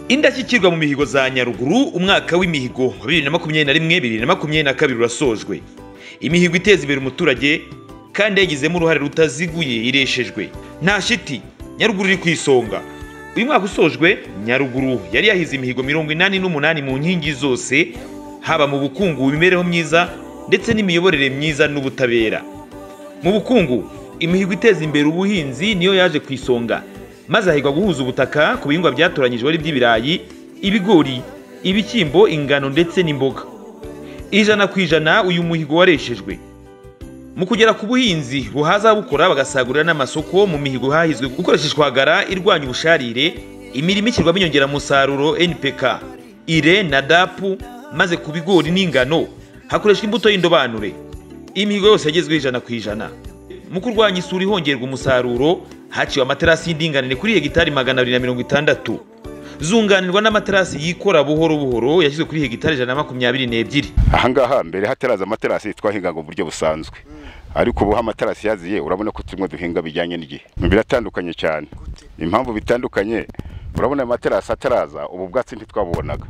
indashyikirwa mu mihigo za nyaruguru umwaka w'imihigo bibiri na makumyabiri na rimwe bibiri na makumyabiri na kabiri urasojwe imihigo iteza imbere umuturage kandi yagizemo uruhare rutaziguye ireshejwe nta shiti nyaruguru iri ku isonga uyu mwaka usojwe nyaruguru yari yahize imihigo mirongo inani n'umunani mu nkingi zose haba mu bukungu imibereho myiza ndetse n'imiyoborere myiza n'ubutabera mu bukungu imihigo iteza imbere ubuhinzi niyo yaje ku isonga maze hahigwa guhuza ubutaka ku bihingwa byatoranyijwe ari iby'ibirayi ibigori ibishyimbo ingano ndetse n'imboga ijana ku ijana uyu muhigo wareshejwe mu kugera ku buhinzi buhaza ababukora bagasagurira n'amasoko mu mihigo hahizwe gukoresheshwa hagara irwanya ubusharire imirimo ishyirwamo inyongeramusaruro npk ire na dapu maze ku bigori n'ingano hakoreshwa imbuto y'indobanure imihigo yose yagezweho ijana ku ijana mu kurwanya isuri hongerwa umusaruro haciwe amaterasi y'indinganire kuri hegitari magana abiri na mirongo itandatu zunganirwa n'amaterasi yikora buhoro buhoro yashyizwe kuri hegitari ijana na makumyabiri n'ebyiri ahangaha mbere hataraza amaterasi twahingaga uburyo busanzwe ariko ubu amaterasi yaziye urabona ko turimo duhinga bijyanye n'igihe biratandukanye cyane impamvu bitandukanye urabona amaterasi ataraza ubu bwatsi ntitwabubonaga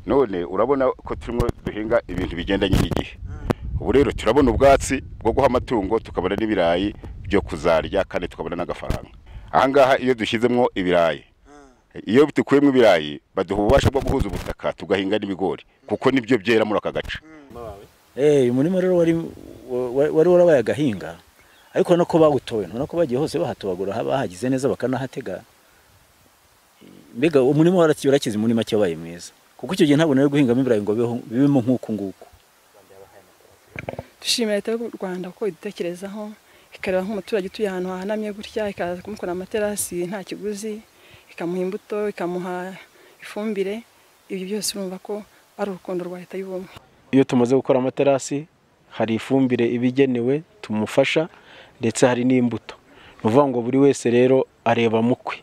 none urabona ko turimo duhinga ibintu bigendanye n'igihe ubu rero turabona ubwatsi bwo guha amatungo tukabona n'ibirayi byo kuzarya kandi tukabona n'agafaranga ahangaha iyo dushyizemo ibirayi iyo dukuyemo ibirayi baduha ububasha bwo guhuza ubutaka tugahinga n'ibigori kuko nibyo byera muri aka gace eee umurima rero wari wari warabaye agahinga ariko no ko bawutowe ntabona ko bagiye hose bahatobagura bahagize neza bakanahatega mbega umurima warakize muri make wabaye mwiza kuko icyo gihe ntabwo nari guhingamo ibirayi ngo bibemo nk'uku nguku dushimira leta y'u rwanda ko idutekerezaho ikareba nk'umuturage utuye ahantu hahanamye gutya ikaza kumukora amaterasi nta kiguzi ikamuha imbuto ikamuha ifumbire ibyo byose urumva ko ari urukundo rwa leta y'ubumwe iyo tumaze gukora amaterasi hari ifumbire ibigenewe tumufasha ndetse hari n'imbuto ni ukuvuga ngo buri wese rero areba mukwe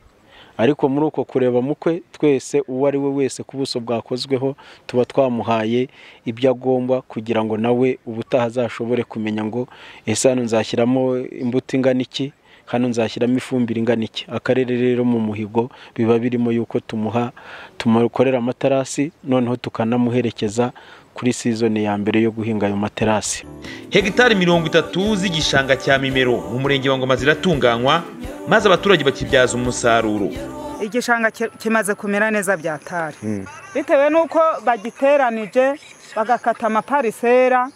ariko muri uko kureba mukwe twese uwo ari we wese ku buso bwakozweho tuba twamuhaye ibyo agomba kugira ngo nawe ubutaha azashobore kumenya ngo ese hano nzashyiramo imbuto ingana iki hano nzashyiramo ifumbire ingana iki akarere rero mu muhigo biba birimo yuko tumuha tumukorera amaterasi noneho tukanamuherekeza kuri sizoni ya mbere yo guhinga ayo materasi hegitari mirongo itatu z'igishanga cya mimero mu murenge wa ngoma ziratunganywa maze abaturage bakibyaza umusaruro igishanga kimaze kumera neza byatari bitewe n'uko bagiteranije bagakata amaparisera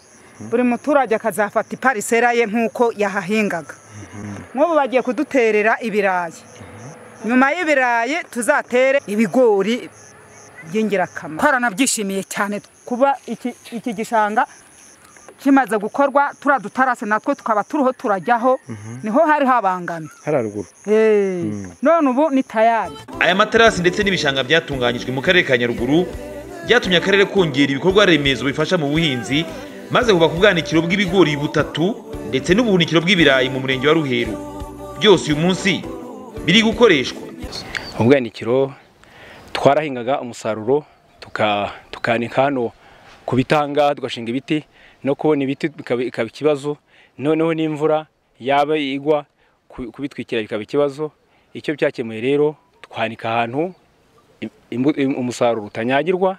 buri muturage akazafata iparisera ye nk'uko yahahingaga nk'ubu bagiye kuduterera ibirayi nyuma y'ibirayi tuzatere ibigori by'ingirakamaro twaranabyishimiye cyane kuba iki gishanga kimaze gukorwa turiya dutarase natwe tukaba turiho turajyaho niho hari habangamye hararuguru none ubu ni tayari aya materasi ndetse n'ibishanga byatunganyijwe mu karere ka nyaruguru byatumye akarere kongera ibikorwa remezo bifasha mu buhinzi maze hubaka ubwanikiro bw'ibigori butatu ndetse n'ubuhunikiro bw'ibirayi mu murenge wa ruheru byose uyu munsi biri gukoreshwa ubwanikiro twarahingaga umusaruro tukanika hano ku bitanga tugashinga ibiti no kubona ibiti bikaba ikibazo noneho n'imvura yaba igwa kubitwikira bikaba ikibazo icyo byakemuye rero twanika ahantu umusaruro utanyagirwa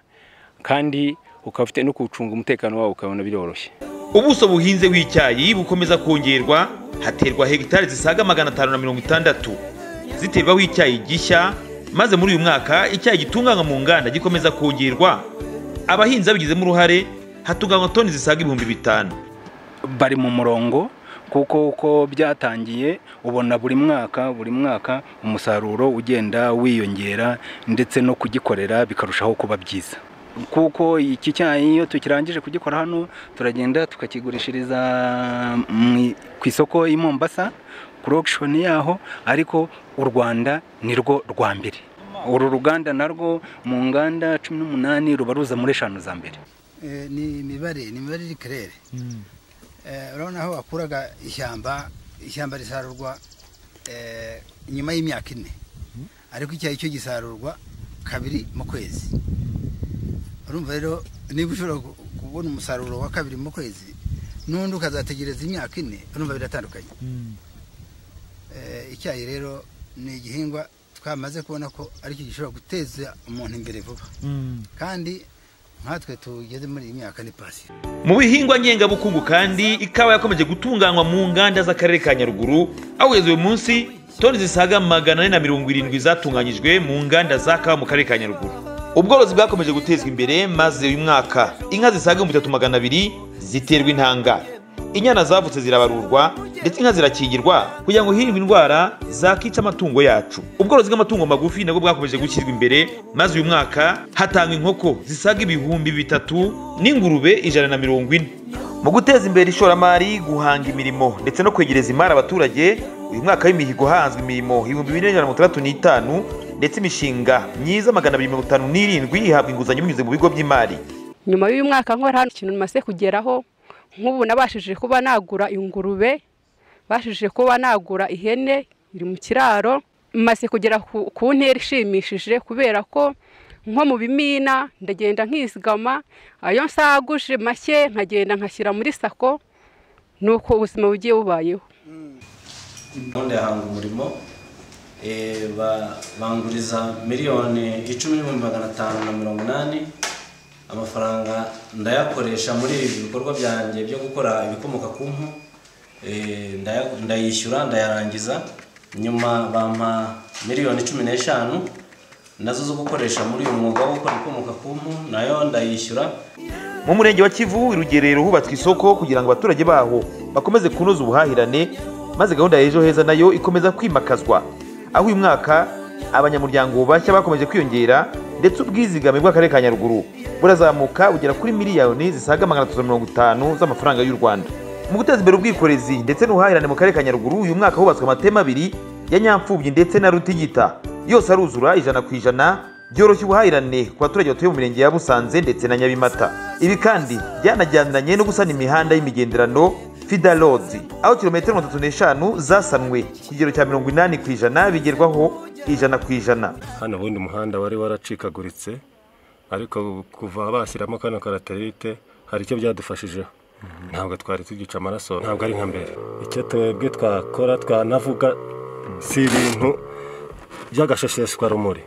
kandi ukaba ufite no kuwucunga umutekano wawo ukabona biroroshye ubuso buhinze bw'icyayi bukomeza kongerwa haterwa hegitari zisaga magana atanu na mirongo itandatu ziterwaho icyayi gishya maze muri uyu mwaka icyayi gitunganywa mu nganda gikomeza kongerwa abahinzi babigizemo uruhare hatunganywa toni zisaga ibihumbi bitanu bari mu murongo kuko uko byatangiye ubona buri mwaka buri mwaka umusaruro ugenda wiyongera ndetse no kugikorera bikarushaho kuba byiza kuko iki cyayi iyo tukirangije kugikora hano turagenda tukakigurishiriza ku isoko y'i Mombasa kurogushoni yaho ariko u rwanda ni rwo rwa mbere uru ruganda narwo mu nganda cumi n'umunani ruba ruza muri eshanu za mbere ni imibare ni imibare iri karere urabona aho bakuraga ishyamba ishyamba risarurwa nyuma y'imyaka ine ariko icyayi cyo gisarurwa kabiri mu kwezi urumva rero niba ushobora kubona umusaruro wa kabiri mu kwezi n'undi ukazategereza imyaka ine urumva biratandukanye icyayi rero ni igihingwa twamaze kubona ko aricyo gishobora guteza umuntu imbere vuba kandi nkatwe tugeze muri iyi myaka ni pasiyo mu bihingwa ngengabukungu kandi ikawa yakomeje gutunganywa mu nganda z'akarere ka nyaruguru aho kugeza uyu munsi toni zisaga magana ane na mirongo irindwi zatunganyijwe mu nganda za kawa mu karere ka nyaruguru ubworozi bwakomeje gutezwa imbere maze uyu mwaka inka zisaga ibihumbi bitatu magana abiri ziterwa intanga inyana zavutse zirabarurwa ndetse inka zirakingirwa kugira ngo hirindwe indwara zakica amatungo yacu ubworozi bw'amatungo magufi nabwo bwakomeje gushyirwa imbere maze uyu mwaka hatangwa inkoko zisaga ibihumbi bitatu n'ingurube ijana na mirongo ine mu guteza imbere ishoramari guhanga imirimo ndetse no kwegereza imari abaturage uyu mwaka w'imihigo hanzwe imirimo ibihumbi bine ijana na mirongo itandatu n'itanu ndetse imishinga myiza magana abiri mirongo itanu n'irindwi ihabwa inguzanyo binyuze mu bigo by'imari nyuma y'uyu mwaka nkora hano ikintu namaze kugeraho nk'ubu nabashije kuba nagura ingurube bashije kuba nagura ihene iri mu kiraro maze kugera ku ku ntera ishimishije kubera ko nko mu bimina ndagenda nkizigama ayo nsaguje make nkagenda nkashyira muri sako nuko ubuzima bugiye bubayeho gahunda ya hanga umurimo eh, ba- banguriza miliyoni icumi n'ibihumbi magana atanu na mirongo inani amafaranga ndayakoresha muri ibi bikorwa byanjye byo gukora ibikomoka ku mpu eh, ndaya- ndayishyura ndayarangiza nyuma bampa miliyoni cumi n'eshanu nazo zo gukoresha muri uyu mwuga wo gukora ibikomoka ku mpu nayo ndayishyura mu murenge wa kivu irugerero hubatswe isoko kugira ngo abaturage baho bakomeze kunoza ubuhahirane maze gahunda ya ejo heza nayo ikomeza kwimakazwa aho uyu mwaka abanyamuryango bashya bakomeje kwiyongera ndetse ubwizigame bw'akarere ka nyaruguru burazamuka bugera kuri miliyoni zisaga magana atatu na mirongo itanu z'amafaranga y'u rwanda mu guteza imbere ubwikorezi ndetse n'ubuhahirane mu karere ka nyaruguru uyu mwaka hubatswe amateme abiri ya nyamfubyi ndetse na rutigita yose aruzura ijana ku ijana byoroshya ubuhahirane ku baturage batuye mu mirenge ya busanze ndetse na nyabimata ibi kandi byanajyaniranye no gusana imihanda y'imigenderano fida road aho kilometero mirongo itatu n'eshanu zasanwe ku kigero cya mirongo inani ku ijana bigerwaho ijana ku ijana hano ubundi umuhanda wari waracikaguritse ariko kuva bashyiramo kano karaterite hari icyo byadufashijeho ntabwo twari tugica amaraso ntabwo ari nka mbere icyo twebwe twakora twanavuga si ibintu by'agashesheshwarumuri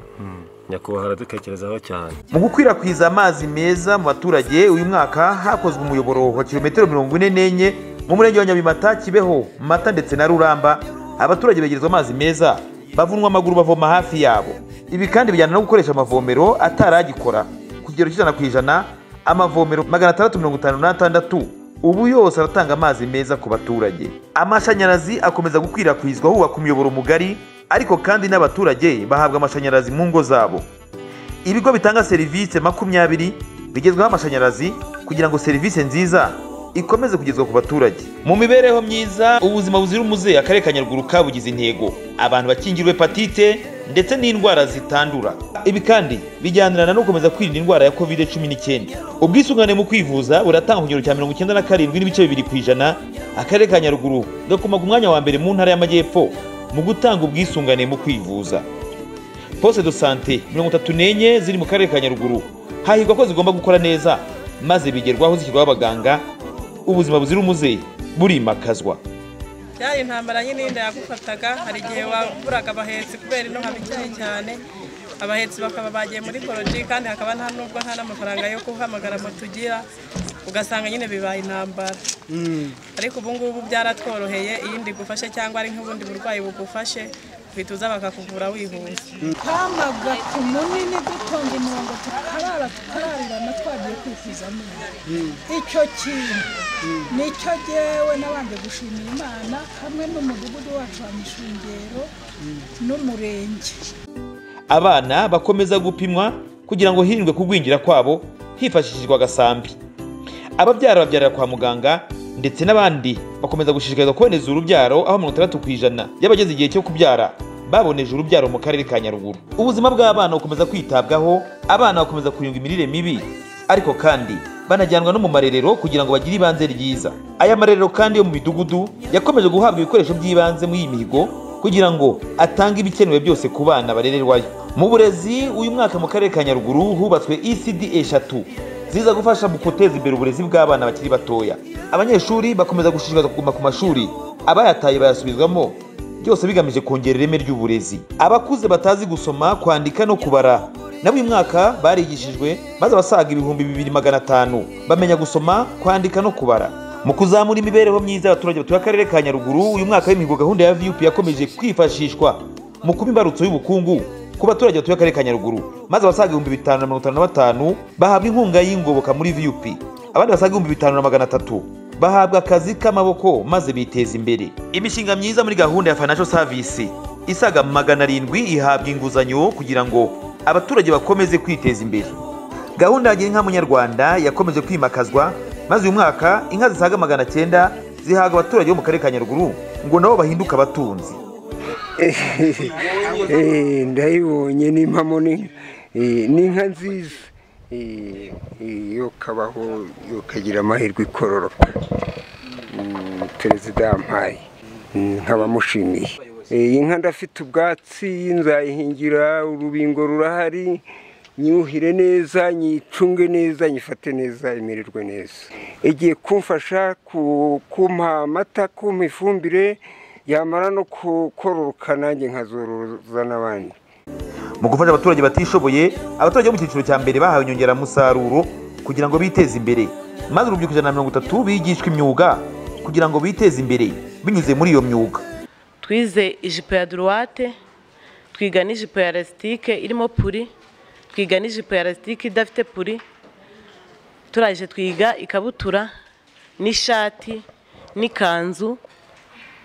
nyakubahwa aradutekerezaho cyane mu gukwirakwiza amazi meza mu baturage uyu mwaka hakozwe umuyoboro wa kilometero mirongo ine n'enye mu murenge wa nyabimata kibeho mata ndetse na ruramba abaturage begerezwa amazi meza bavunwa amaguru bavoma hafi yabo ibi kandi bijyana no gukoresha amavomero ataragikora ku kigero cy'ijana ku ijana amavomero magana atandatu mirongo itanu n'atandatu ubu yose aratanga amazi meza ku baturage amashanyarazi akomeza gukwirakwizwa hubakwa umuyoboro mugari ariko kandi n'abaturage bahabwa amashanyarazi mu ngo zabo ibigo bitanga serivisi makumyabiri bigezweho amashanyarazi kugira ngo serivisi nziza ikomeze kugezwa ku baturage mu mibereho myiza ubuzima buzira umuze akarere ka nyaruguru kabugize intego abantu bakingirwa hepatite ndetse n'indwara zitandura ibi kandi bijyanirana no gukomeza kwirinda indwara ya covid cumi n'icyenda ubwisungane mu kwivuza buratanga ku kigero cya mirongo icyenda na karindwi n'ibice bibiri ku ijana akarere ka nyaruguru gakoma ku mwanya wa mbere mu ntara y'amajyepfo mu gutanga ubwisungane mu kwivuza poste de sante mirongo itatu n'enye ziri mu karere ka nyaruguru hahirwa ko zigomba gukora neza maze bigerwaho zishyirwaho abaganga ubuzima buzira umuze burimakazwa byari intambara nyine y'inda yagufataga hari igihe waburaga abahetsi kubera ino haba ikennye cyane abahetsi bakaba bagiye muri poroji kandi hakaba nta nubwo nta n'amafaranga yo guhamagara moto ugira ugasanga nyine bibaye intambara ariko ubu ngubu byaratworoheye iyindi igufashe cyangwa ari nk'ubundi burwayi bugufashe uhita bakakuvura wihuse twamaga ku munini dutonda umurongo tukarara tukararirana twagiye kwifuza amenyo icyo kintu nicyo jyewe n'abandi gushimira imana hamwe n'umudugudu wacu wa mishungero n'umurenge abana bakomeza gupimwa kugira ngo hirindwe kugwingira kwabo hifashishijwe agasambi ababyara babyarira kwa muganga ndetse n'abandi bakomeza gushishikarizwa kuboneza urubyaro aho mirongo itandatu ku ijana y'abageze igihe cyo kubyara baboneje urubyaro mu karere ka nyaruguru ubuzima bw'abana bukomeza kwitabwaho abana bakomeza kurindwa imirire mibi ariko kandi banajyanwa no mu marerero kugira ngo bagire ibanze ryiza aya marerero kandi yo mu midugudu yakomeje guhabwa ibikoresho by'ibanze muri iyi mihigo kugira ngo atange ibikenewe byose ku bana barererwayo mu burezi uyu mwaka mu karere ka nyaruguru hubatswe ecd eshatu ziza gufasha mu guteza imbere uburezi bw'abana bakiri batoya abanyeshuri bakomeza gushishikarizwa kuguma ku mashuri abayataye bayasubizwamo byose bigamije kongera ireme ry'uburezi abakuze batazi gusoma kwandika no kubara nabo uyu mwaka barigishijwe maze abasaga ibihumbi bibiri magana atanu bamenya gusoma kwandika no kubara mu kuzamura imibereho myiza y'abaturage batuye akarere ka nyaruguru uyu mwaka w'imihigo gahunda ya vup yakomeje kwifashishwa mu kuba imbarutso y'ubukungu ku baturage batuye akarere ka nyaruguru maze abasaga ibihumbi bitanu na mirongo itanu na batanu bahabwa inkunga y'ingoboka muri vup abandi basaga ibihumbi bitanu na magana atatu bahabwa akazi k'amaboko maze biteza imbere imishinga myiza muri gahunda ya financial service isaga magana arindwi ihabwa inguzanyo kugira ngo abaturage bakomeze kwiteza imbere gahunda ya gira inka munyarwanda yakomeje kwimakazwa maze uyu mwaka inka zisaga magana cyenda zihabwa abaturage bo mu karere ka nyaruguru ngo nabo bahinduke abatunzi Eh, ndayibonye n'impamo ni eh, ni inka nziza Eh, eh, yo kabaho yo kagira amahirwe ikororoka Mm, perezida yampaye Mm, nkabamushimiye Eh, inka ndafite ubwatsi nzayihingira urubingo rurahari nyuhire neza nyicunge neza nyifate neza imererwe neza igiye kumfasha ku- kumpa amata kumpa ifumbire yamara no kukororoka nanjye nkazoroza n'abandi mu gufasha abaturage batishoboye abaturage bo mu cyiciro cya mbere bahawe inyongeramusaruro kugira ngo biteze imbere maze urubyiruko ijana na mirongo itatu bigishwa imyuga kugira ngo biteze imbere binyuze muri iyo myuga twize ijipo ya duruwate twiga n'ijipo ya lasitike irimo puri twiga n'ijipo ya lasitike idafite puri turaje twiga ikabutura n'ishati n'ikanzu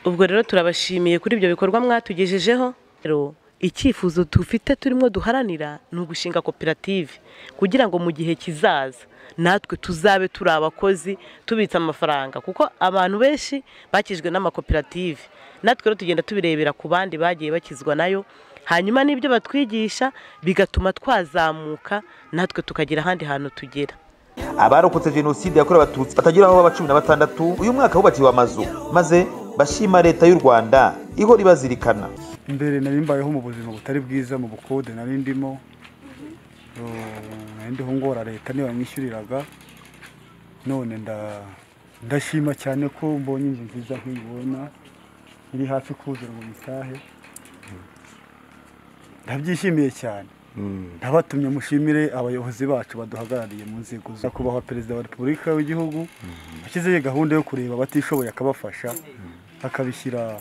ubwo rero turabashimiye kuri ibyo bikorwa mwatugejejeho rero icyifuzo dufite turimo duharanira ni ugushinga koperative kugira ngo mu gihe kizaza natwe tuzabe turi abakozi tubitsa amafaranga kuko abantu benshi bakijwe n'amakoperative natwe rero tugenda tubirebera ku bandi bagiye bakizwa nayo hanyuma n'ibyo batwigisha bigatuma twazamuka natwe tukagira ahandi hantu tugera abarokotse jenoside yakorewe abatutsi batagera aho baba cumi na batandatu uyu mwaka hubakiwe amazu maze bashima leta y'u rwanda ihora ibazirikana mbere nari mbayeho mu buzima butari bwiza mu bukode nari ndimo Eh, nari ndiho ngora leta niba nyishyuriraga none nda ndashima cyane ko mbonye inzu nziza nk'iyibona iri hafi kuzura ngo nyitahe ndabyishimiye cyane ntabatumye mushimire abayobozi bacu baduhagarariye mu nzego zo kubaho perezida wa repubulika w'igihugu ashyizeho gahunda yo kureba abatishoboye akabafasha akabishyira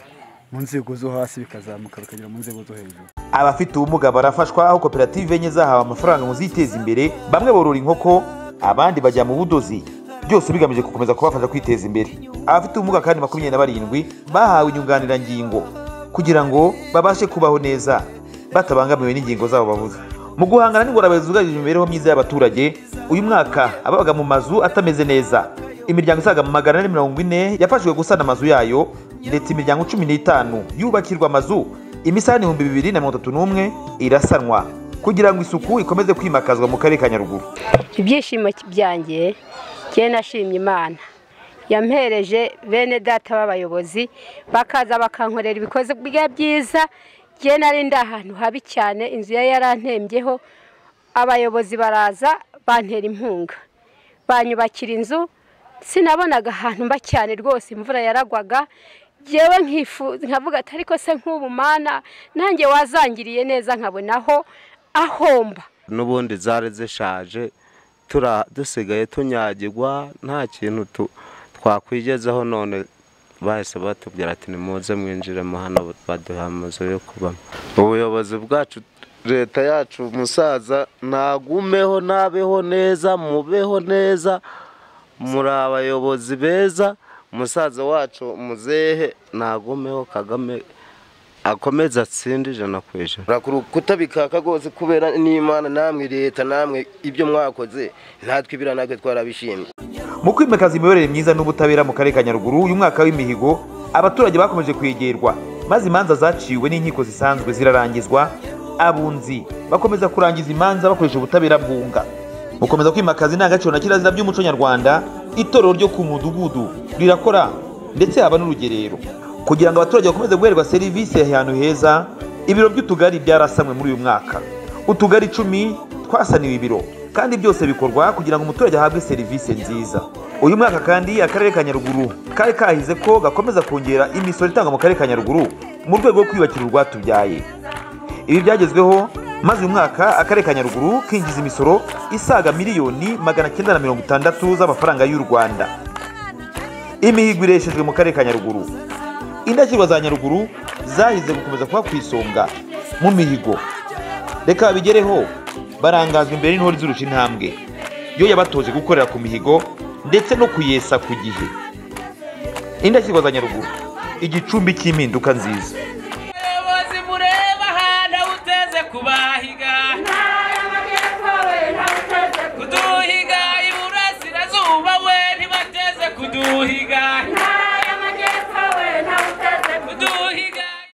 mu nzego zo hasi bikazamuka bikagera mu nzego zo hejuru abafite ubumuga barafashwa aho koperative enye zahawe amafaranga ngo ziteze imbere bamwe borora inkoko abandi bajya mu budozi byose bigamije gukomeza kubafasha kwiteza imbere abafite ubumuga kandi makumyabiri na barindwi bahawe inyunganirangingo kugira ngo babashe kubaho neza batabangamiwe n'ingingo zabo bavuze mu guhangana n'ingorane zugarije imibereho myiza y'abaturage uyu mwaka ababaga mu mazu atameze neza imiryango isaga magana ane mirongo ine yafashijwe gusana amazu yayo ndetse imiryango cumi n'itanu yubakirwa amazu imisarane ibihumbi bibiri na mirongo itatu n'umwe irasanwa kugira ngo isuku ikomeze kwimakazwa mu karere ka nyaruguru ibyishimo byanjye njye nashimye imana yampereje bene data b'abayobozi bakaza bakankorera ibikoze bya byiza njye nari ndi ahantu habi cyane inzu ye yarantembyeho abayobozi baraza bantera inkunga banyubakira inzu sinabonaga ahantu mba cyane rwose imvura yaragwaga ngewe nkifuza nkavuga ati ariko se nk'ubu mana nanjye wazangiriye neza nkabona aho ahomba n'ubundi zari zishaje tura- dusigaye tunyagirwa nta kintu tu- twakwigezaho none bahise batubwira ati nimuze mwinjiremo hano baduha amazu yo kubamo ubuyobozi bwacu leta yacu musaza nagumeho nabeho neza mubeho neza muri abayobozi beza musaza wacu muzehe nagumeho kagame akomeza atsinde ijana ku ijana Urakora kutabikaka rwose kubera n'imana namwe leta namwe ibyo mwakoze natwe ibira natwe twarabishimye mu kwimakaza imiyoborere myiza n'ubutabera mu karere ka nyaruguru uyu mwaka w'imihigo abaturage bakomeje kwegerwa maze imanza zaciwe n'inkiko zisanzwe zirarangizwa abunzi bakomeza kurangiza imanza bakoresha ubutabera bwunga gukomeza kwimakaza indangagaciro na kirazira by'umuco nyarwanda itorero ryo ku mudugudu rirakora ndetse haba n'urugerero kugira ngo abaturage bakomeze guherwa serivisi ahantu heza ibiro by'utugari byarasanwe muri uyu mwaka utugari icumi twasaniwe ibiro kandi byose bikorwa kugira ngo umuturage ahabwe serivisi nziza uyu mwaka kandi akarere ka nyaruguru kari kahize ko gakomeza kongera imisoro itangwa mu karere ka nyaruguru mu rwego rwo kwiyubakira urwatubyaye ibi byagezweho maze uyu mwaka akarere ka nyaruguru kinjiza imisoro isaga miliyoni magana cyenda na mirongo itandatu z'amafaranga y'u rwanda imihigo ireshejwe mu karere ka nyaruguru indashyirwa za nyaruguru zahize gukomeza kuba ku isonga mu mihigo reka babigereho barangazwa imbere n'intore izurusha intambwe yo yabatoje gukorera ku mihigo ndetse no kuyesa ku gihe indashyirwa za nyaruguru igicumbi cy'impinduka nziza ubuyobozi bureba ahandi awuteze kubaha